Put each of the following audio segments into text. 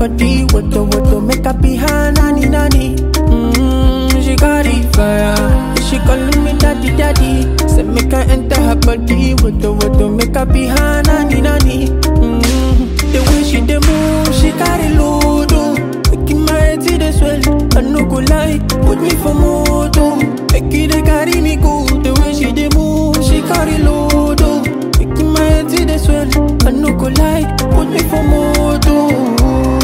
body, woto woto, make her be her nanny nanny. Mm, she got it fire, she calling me daddy daddy. Say make her enter her body, woto woto, make her be her nanny nanny. Mm, the way she dey move, she carry load, oh. making my head see the swell. I no go lie, put me for mood, oh. make it dey carry me go. The way she dey move, she carry load, oh. making my head see the swell. I no go lie, put me for mood, oh.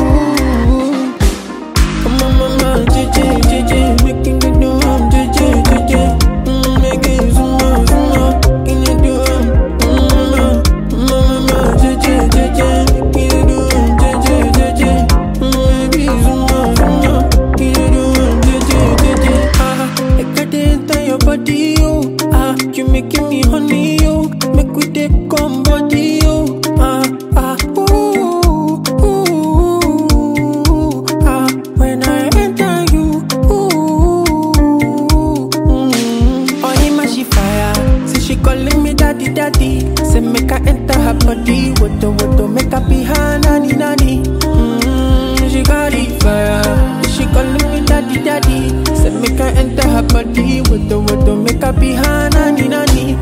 Come on, mama, JJ, JJ, making me do um, JJ, JJ. Mm, make it zoom out, zoom out, making it do um, mm, mama, mama, JJ, JJ, making it do um, JJ, JJ. Mm, baby, zoom out, zoom out, making it do um, JJ, JJ. Ah, I got it enter your body, oh. Ah, you making me honey, oh. Make we take come body, oh. Ah, ah, ooh, ooh, ah. When I enter you, ooh, mm. Oh, him she fire. Say she calling me daddy, daddy. Say make her enter her body, woto woto, make her be her nanny, nanny. Mm, she got it fire. She calling me daddy, daddy. Say make her enter her body, woto woto, make her be her nanny, nanny.